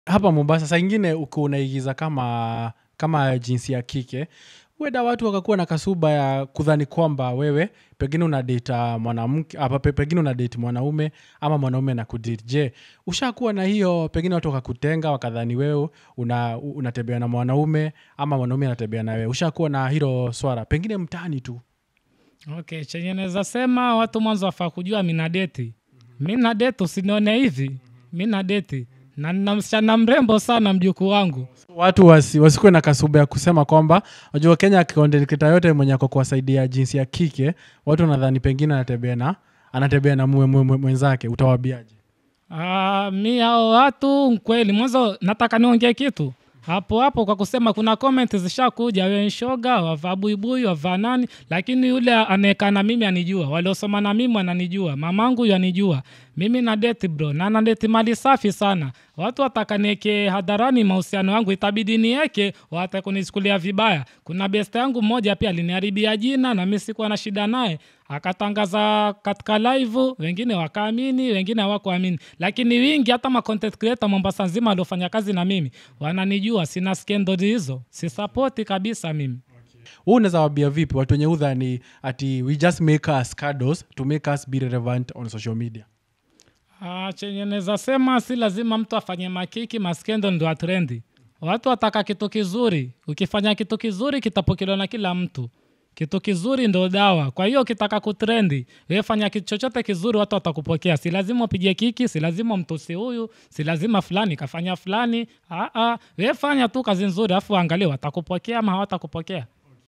hapa mombasa saa ingine uko unaigiza kama kama jinsi ya kike weda watu wakakuwa na kasuba ya kudhani kwamba wewe pengine unadata mwanamke apa pe- pengine unadate mwanaume ama mwanaume na kudate je ushakuwa na hiyo pengine watu wakakutenga wakadhani wewe una, unatembea na mwanaume ama mwanaume anatembea na wewe ushakuwa na hilo swara pengine mtaani tu okay chenye naweza sema watu mwanzo wafaa kujua mina deti mina deti usinione hivi mina deti na nina msichana mrembo sana mjukuu wangu watu wasi, wasikuwe na kasuba ya kusema kwamba najua kenya content creator yote mwenye ako kuwasaidia jinsi ya kike watu wanadhani pengine anatembea na anatembea na mwe, mwe, mwe, mwenzake utawabiaje Ah, mi hao watu kweli mwanzo nataka niongee kitu hapo hapo kwa kusema kuna comment zishakuja we shoga wavaa buibui wavaa nani lakini yule anaekaa na mimi anijua waliosoma na mimi wananijua mamangu yu anijua mimi na deti bro na nadeti mali safi sana watu watakanieke hadharani mahusiano yangu itabidi nieke wata kunichukulia vibaya kuna best yangu mmoja pia aliniharibia jina na mi sikuwa na shida naye akatangaza katika live wengine wakaamini wengine hawakuamini lakini wingi hata ma content creator mombasa nzima aliofanya kazi na mimi wananijua sina skendo hizo sisapoti kabisa mimi huu unaweza wabia vipi watu wenye udhani ati we just make us cuddles to make us be relevant on social media Ah, chenye naweza sema si lazima mtu afanye makiki maskendo ndo atrendi watu wataka kitu kizuri ukifanya kitu kizuri kitapokelewa na kila mtu kitu kizuri ndo dawa kwa hiyo ukitaka kutrendi wewe fanya kitu chochote kizuri watu watakupokea si lazima upige kiki si lazima mtusi huyu si lazima fulani kafanya fulani Ah, ah, wewe fanya tu kazi nzuri afu angalia watakupokea ama hawatakupokea